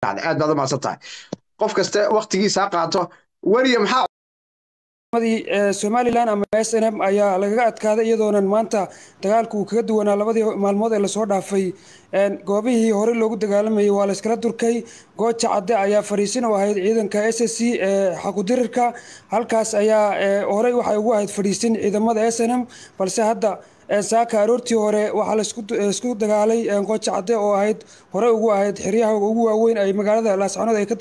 aad baad u mahadsan tahay qof kaste waktigiisa ha qaato weliya maxaa somalilan ama s n m ayaa lagaga adkaaday iyadoonan maanta dagaalku uu kaga duwanaa labadii maalmood ee lasoo dhaafay goobihii hore loogu dagaalamayay waa layskala durkay gooja cadde ayaa fadhiisin u ahayd ciidanka s s c ee xaqudirirka halkaas ayaa horey waxay ugu ahayd fadhiisin ciidamada s n m balse hadda saaka aroortii hore waxaa laisku dagaalay gooja cadde oo ahayd horey ugu ahayd xeryaha ugu waaweyn ay magaalada laascanood ay ka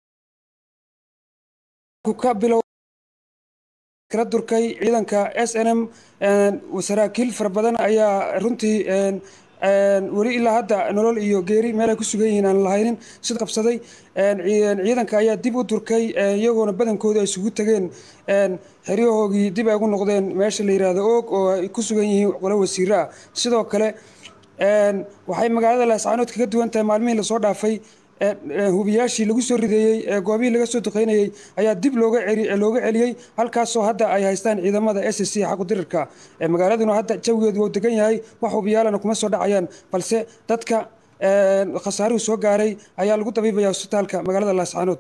tuqeynayaan kala durkay ciidanka s n m saraakiil fara badan ayaa runtii weli ilaa hadda nolol iyo geeri meelay ku sugan yihiin aan lahaynin sid qabsaday ciidanka ayaa dib u durkay iyagoona badankooda ay isugu tegeen xeryahoogii dib ay ugu noqdeen meesha la yidhaahdo oog oo ay ku sugan yihiin qolo wasiiro ah sidoo kale waxay magaalada laascaanood kaga duwan tahay maalmihii lasoo dhaafay hubiyaashii lagu soo rideeyey goobihii laga soo duqeynayey ayaa dib looga looga celiyey halkaasoo hadda ay haystaan ciidamada s c xaqudirirka magaaladuna hadda jawigeedu wuu degan yahay wax hubiyaalana kuma soo dhacayaan balse dadka khasaaruhu soo gaaray ayaa lagu dabiibaya hosbitaalka magaalada laascaanood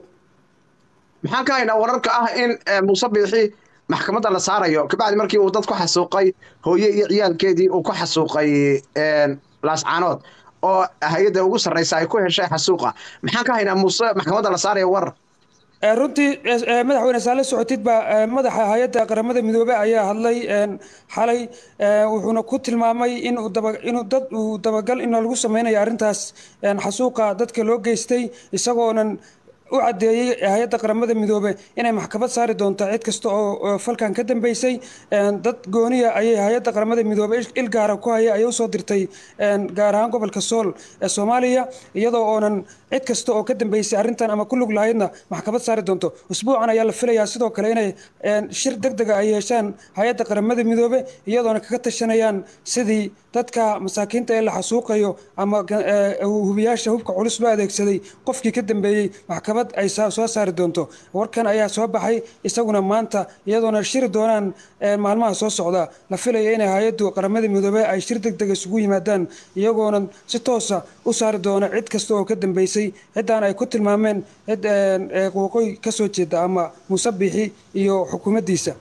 maxaan ka haynaa wararka ah in muuse biixi maxkamadda la saarayo kabacdi markii uu dad ku xasuuqay hooye iyo ciyaalkeedii uu ku xasuuqay laascaanood oo hay-adda ugu sarraysa ay ku heshay xasuuqa maxaan ka haynaa muuse maxkamadda la saaraya warar runtii madaxweyne saale socotid baa madaxa hay-adda qaramada midoobe ayaa hadlay xalay wuxuuna ku tilmaamay inuu dad uu dabagal in lagu sameynayo arrintaas xasuuqa dadka loo geystay isagoonan u caddeeyey hay-adda qaramada midoobe inay maxkamad saari doonto cid kasta oo falkan ka dambeysay dad gooniya ayay hay-adda qaramada midoobe il gaara ku haya ayay usoo dirtay gaar ahaan gobolka sool ee soomaaliya iyadoo oonan cid kasta oo ka dambeysay arrintan ama ku lug lahaydna maxkamad saari doonto usbuucan ayaa la filayaa sidoo kale inay shir deg dega ay yeeshaan hay-adda qaramada midoobe iyadoona kaga tashanayaan sidii dadka masaakiinta ee la xasuuqayo ama hubiyaasha hubka culus loo adeegsaday qofkii ka dambeeyey maxkamad ay soo saari doonto warkan ayaa soo baxay isaguna maanta iyadoona shiri doonaan maalmaha soo socda la filaya inay hay-addu qaramada midoobe ay shir deg deg isugu yimaadaan iyagoona si toosa u saari doona cid kasta oo ka dambeysay ciddaan ay ku tilmaameen cid waqooyi ka soo jeeda ama muuse biixi iyo xukuumaddiisa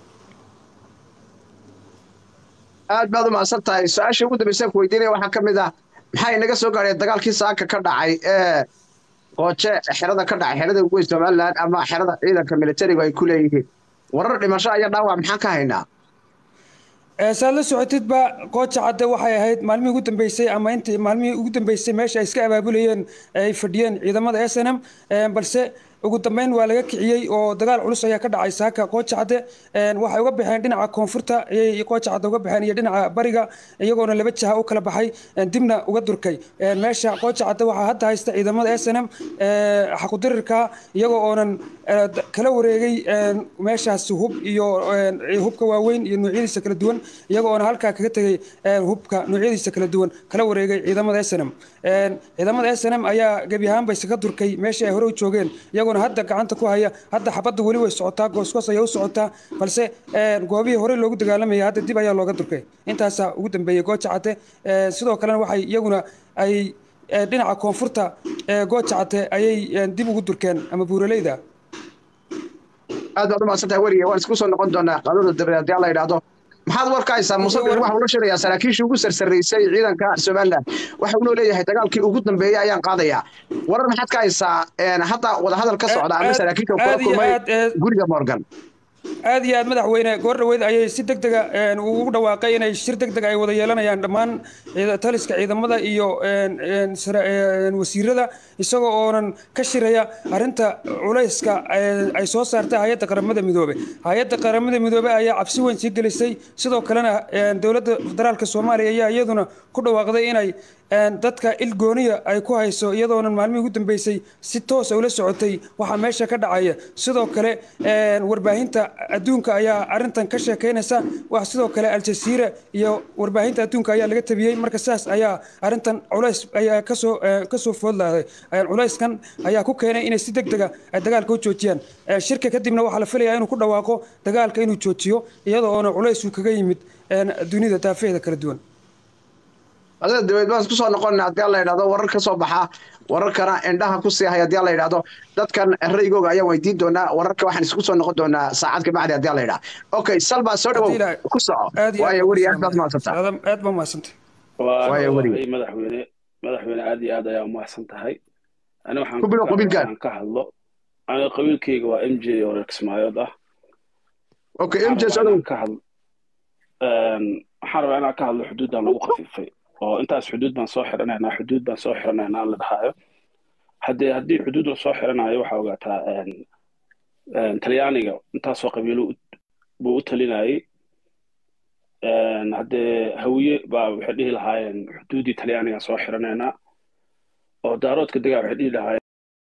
aad baad u mahadsan tahay su-aashii ugu dambeysaan ku weydiinaya waxaa ka mid ah maxaa inaga soo gaadhay dagaalkii saaka ka dhacay ee qooje xerada ka dhacay xerada ugu weyn somalilan ama xerada ciidanka militarigu ay ku leeyihiin warar dhimasho ayaa dhaawac maxaan ka haynaa saad la socotidba qooja cadde waxay ahayd maalmihii ugu dambeysay ama intii maalmihii ugu dambeysay meesha ay iska abaabulayeen ay fadhiyeen ciidamada s n m balse ugu dambeyn waa laga kiciyey oo dagaal culus ayaa ka dhacay saaka qooja cadde waxay uga baxeen dhinaca koonfurta ayay qooja cadde uga baxeen iyo dhinaca bariga iyagoona laba jaha u kala baxay dibna uga durkay meesha qooja cadde waxaa hadda haysta ciidamada s n m xaqudirirka iyagoo oonan kala wareegay meeshaas hub iyo hubka waaweyn iyo noocyadiisa kala duwan iyagoo oona halkaa kaga tegay hubka noocyadiisa kala duwan kala wareegay ciidamada s n m ciidamada s n m ayaa gebi ahaanba isaga durkay meeshii ay hore u joogeen iyagoona hadda gacanta ku haya hadda xabadda weli way socotaa goosgoos ayaa u socotaa balse goobihii horey loogu dagaalamayay hadda dib ayaa looga durkay intaasaa ugu dambeeyey gooja cadde sidoo kalena waxay iyaguna ay dhinaca koonfurta gooja cadde ayay dib ugu durkeen ama buuraleyda aad baad u mahadsantahay weriye waan isku soo noqon doonaa qaanuuna dabe haddii alla yidhaahdo maxaad warka haysaa muuse biixi waxa uu la shirayaa saraakiishii ugu sarsaraysay ciidanka somaliland waxa uunoo leeyahay dagaalkii ugu dambeeyey ayaan qaadayaa warar maxaad ka haysaa hadda wadahadal ka socda ama saraakiisha kula kulmay guriga morgan aad iyo aad madaxweyne goor dhaweyd ayay si deg dega ugu dhawaaqay inay shir deg deg ay wada yeelanayaan dhammaan taliska ciidamada iyo wasiirada isagoo oonan ka shiraya arrinta culayska ay soo saartay hay-adda qaramada midoobe hay-adda qaramada midoobe ayaa cabsi weyn sii gelisay sidoo kalena dowladda federaalka soomaaliya ayaa iyaduna ku dhawaaqday inay dadka il gooniya ay ku hayso iyadoonan maalmihii ugu dambeysay si toosa ula socotay waxaa meesha ka dhacaya sidoo kale warbaahinta adduunka ayaa arintan ka sheekeynaysa wax sidoo kale aljasiira iyo warbaahinta adduunka ayaa laga tabiyey marka sidaas ayaa arintan culays ayaa kasoo kasoo foodlaaday culayskan ayaa ku keenay inay si deg dega ay dagaalka u joojiyaan shirka kadibna waxaa la filayaa inuu ku dhawaaqo dagaalka inuu joojiyo iyadoo oona culays uu kaga yimid dunida daafeeda kala duwan adada dabeed baan isku soo noqonna haddii alla yidhahdo warar ka soo baxa wararkana indhaha ku sii hay haddii la yidhaahdo dadkan raygooga ayaan weydiin doonaa wararka waxaan isku soo noqon doonaa saacad ka bacdi haddii la yidhaha okay salbaa soo dhawow ku soco waayo weri aad baad mahadsantaa aad baa mahadsantay waayo weri madaxweyne madaxweyne aad iyo aad ayaa umahadsan tahay ani waxaan ku bilow qabiilkaaga ka hadlo ani qabiilkayga waa m j oo reer kismaayood ah okay m j soo dhawow ka hadlo waxaan rabaa inaan ka hadlo xuduuddan lagu khafiifay oo intaas xuduud baan soo xiranaynaa xuduud baan soo xiranaynaa la dhahaayo haddee haddii xuduud la soo xiranayo waxaa ogaataa talyaaniga intaasoo qabiilo buu u talinayay haddee hawiye baa waxay dhihi lahaayeen xuduuddii talyaaniga soo xiranaynaa oo daaroodka degaa waxay dhihi lahaayeen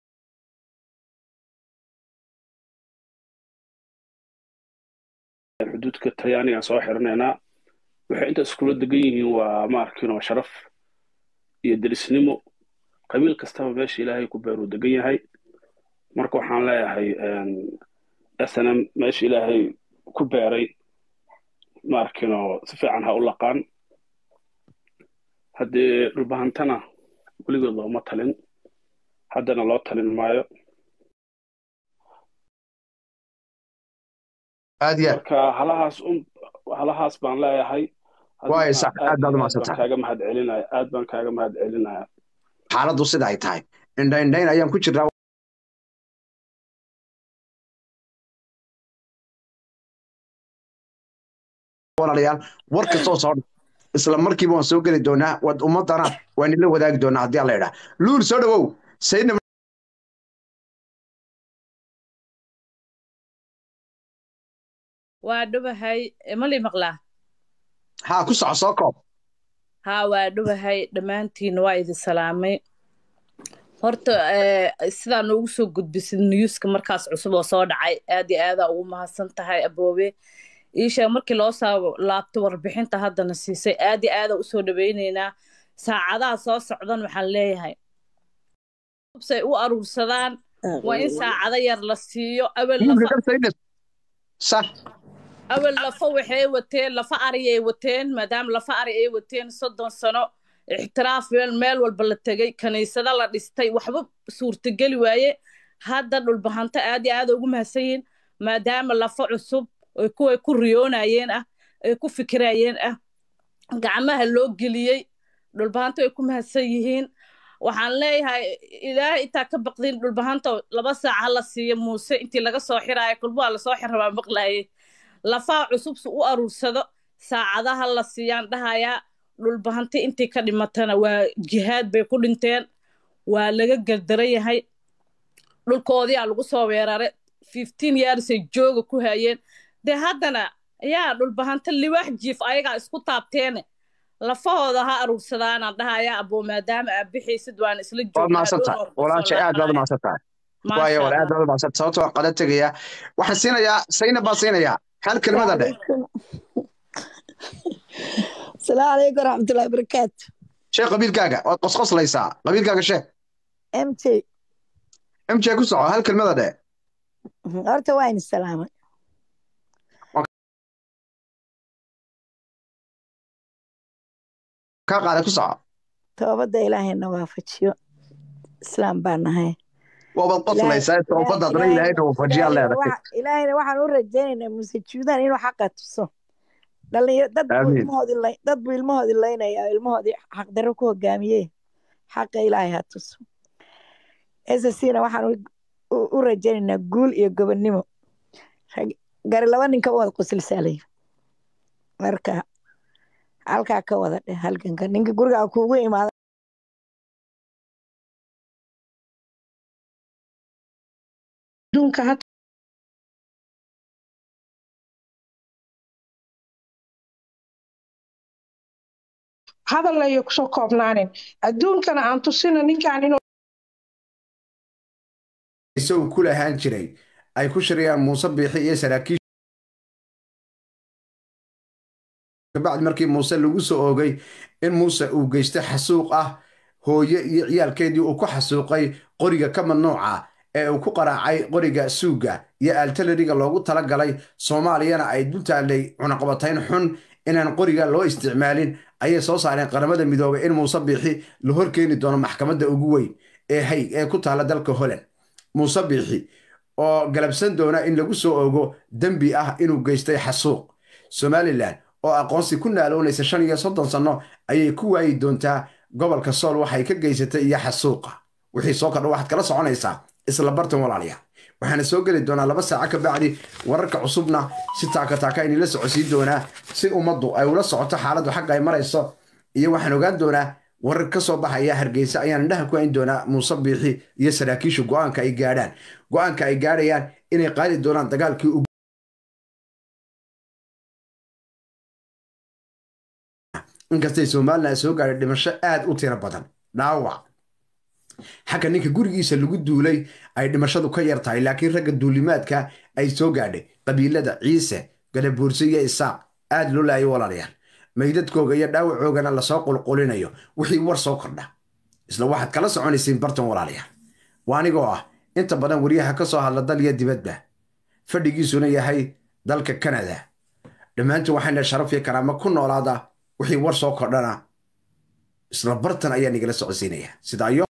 xuduudka talyaaniga soo xiranaynaa waxay inta iskula degan yihiin waa ma arkin oo sharaf iyo derisnimo qabiil kastaba meesha ilaahay ku beeruu degan yahay marka waxaan leeyahay snm meesha ilaahay ku beeray ma arkin oo si fiican ha u laqaan haddee dhulbahantana weligood looma talin haddana loo talin maayo aad ya marka halahaas un halahaas baan leeyahay waayo sax aad baad umahadsantahay kaaga mahad celinaya aad baan kaaga mahad celinaya xaaladdu sida ay tahay indha indhayn ayaan ku jirnaa walaalayaal war kastoo soo isla markiiba waan soo geli doonaa wad ummadana waan ila wadaagi doonaa haddii alla idhaa luul soo dhawow saydna waa dhubahay mali maqlaa haa ku soco soo koob haa waa dhubahay dhammaantiin waa idin salaamay horta sidaa noogu soo gudbisid newska markaas cusub oo soo dhacay aad iyo aadaa ugu mahadsan tahay aboobe iisheeg markii loo soo laabto warbixinta haddana siisay aad iyo aadaa usoo dhawaynaynaa saacadaha soo socdan waxaan leeyahay say u aruursadaan waa in saacado yar la siiyo awel sax awel lafa waxay wateen lafa ariyay wateen maadaama lafa ari ay wateen soddon sano ixtiraaf meel walba la tegey kaniisado la dhistay waxba suurtageli waaye hadda dhulbahanto aad iyo aada ugu mahadsan yihiin maadaama lafa cusub oy kuway ku riyoonayeen ah ay ku fikirayeen ah gacmaha loo geliyey dhulbahanto ay ku mahadsan yihiin waxaan leeyahay ilaahay intaa ka baqdin dhulbahanto laba saac ha la siiyo muuse intii laga soo xiraayo kulbuha lasoo xir rabaa maqlaayay lafaha cusub su u aruursado saacadaha la siiyaan dhahayaa dhulbahanti intii ka dhimatana waa jihaad bay ku dhinteen waa laga gardaran yahay dhulkoodiyaa lagu soo weeraray fifteen yearsay jooga ku hayeen dee haddana yaa dhulbahanto liwaax jiif ayagaa isku taabteene lafahooda ha aruursadaanaan dhahayaa aboo maadaama aad bixaysid waan isla waad mahadsantahay walaashay aad baad umahadsantahay waayo wala aad baad umahadsantahay sababto waan qada tegayaa waxaan siinayaa sayna baan siinayaa hal kelmada dheh السلام عليكم ورحمة الله وبركاته sheekh qabiilkaaga waad qosqoslaysaa qabiilkaaga sheekh ام تي m j ku soco hal kelmada dheh horta waa in salaamay kaa qaada ku soco toobadda ilaahayna waafajiyo islaam baa nahay waabaad qoslaysaa toobadaadna ilaahayna waafajiyaa leedahay ilaahayna waxaan u rajaynaynaa muuse juudaan inuu xaqa tuso dhalinyaro dad buu Amiin. ilmahoodii lay- dad buu ilmahoodii laynaya oo ilmahoodii xaqdarro ku hogaamiyey xaqa ilaahay ha tuso sscna waxaan u- u- u rajaynaynaa guul iyo gobonnimo Rag- gari laba ninka wada qusilsaalay marka halkaa ka wada dheh halganka ninka gurigaa kuugu imaada adduunka ha hadal ayay kusoo koobnaanin adduunkana aan tusino ninkaan inuu isagu ku lahaan jiray ay ku shirayaan muuse biixi iyo saraakiisha kabacdi markii muuse lagu soo oogay in muuse uu geystay xasuuq ah hooye iyo ciyaalkeedii uu ku xasuuqay qoriga ka mamnuuca ee uu ku qaraacay qoriga suuga iyo altaleriga loogu talagalay soomaaliyana ay dul taallay cunaqabatayn xun inaan qoriga loo isticmaalin ayay soo saareen qaramada midoobay in muuse biixi la horkeeni doono maxkamadda ugu weyn ee hay ee ku taala dalka holland muuse biixi oo galabsan doona in lagu soo ogo dembi ah inuu geystay xasuuq somalilan oo aqoonsi ku naaloonaysa shan iyo soddon sanno ayay ku waayi doontaa gobolka sool waxay ka geysatay iyo xasuuqa wixii soo kordha waxaad kala soconaysaa isla bartan walaalayaal waxaana soo geli doonaa laba saaco ka bacdi wararka cusubna si taaka taaka inila socodsiin doonaa si ummaddu ay ula socoto xaaladdu xagga ay marayso iyo waxaan ogaan doonaa warar ka soo baxaya hargeysa ayaan indhaha ku hayn doonaa muuse biixi iyo saraakiishu go'aanka ay gaadhaan go'aanka ay gaadhayaan inay qaadi doonaan dagaalkii ugu inkastay somalilan soo gaadhay dhimasho aad u tiro badan dhaawac xagga ninka gurigiisa lagu duulay ay dhimashadu ka yar tahay laakiin ragga duulimaadka ay soo gaadhay qabiilada ciise galabuurse iyo isaaq aad loo laayo walaalayaal maydadkooga iyo dhaawacoogana lasoo qulqulinayo wixii war soo kordha isla waxaad kala soconaysiin bartan walaalayaal waa anigoo ah inta badan wariyaha ka soo hadla dal iyo dibadba fadhigiisuna yahay dalka kanada dhammaantiin waxayna sharaf iyo karaamo ku noolaada wixii war soo kordhana isla bartan ayaa nigala socodsiinaya sidaayo